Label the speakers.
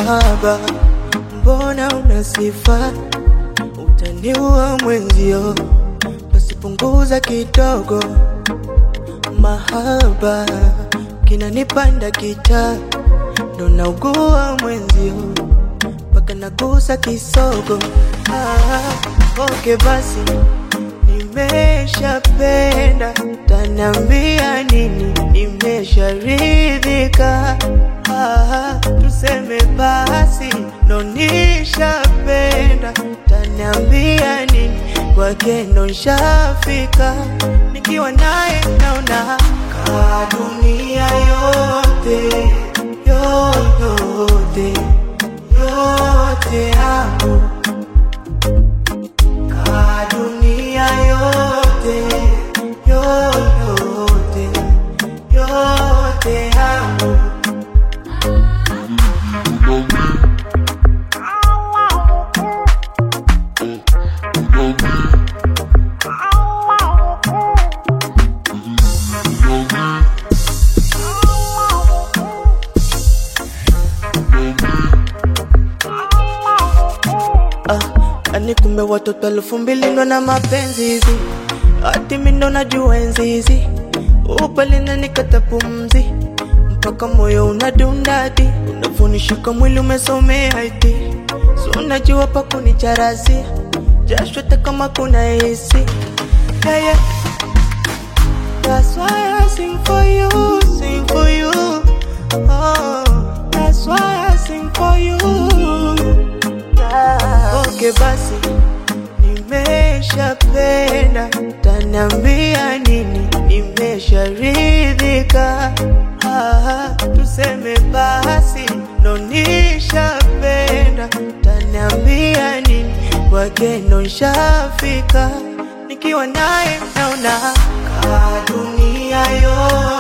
Speaker 1: mahaba, mbona una sifa, utaniua mwenzio, basi punguza kidogo. Mahaba kinanipanda kita, ndo naugua mwenzio, mpaka nagusa kisogo. Ah, okay basi nimeshapenda, taniambia nini? Nimesharidhika, ah, tuseme basi, ndo nishapenda, taniambia nini? Kwake ndo nishafika, nikiwa naye naona ka dunia yote yoyote yote yangu ka dunia yote yoyote yote yangu Ah, ani kumbe watoto elfu mbili ndo na mapenzi hizi, hati mi ndo najua enzi hizi, upali na nikata pumzi, mpaka moyo unadundadi, unafunishika mwili umesomea iti, so unajua pa kunicharazi, jasho hata kama kuna hisi yeah, yeah. That's why I sing for you, sing for you. Oh, that's why I sing for you. Okay basi, nimeshapenda, taniambia nini? Nimesharidhika, ah, tuseme basi, ndo nishapenda, taniambia nini? Kwake ndo nishafika, nikiwa naye naona ka dunia yote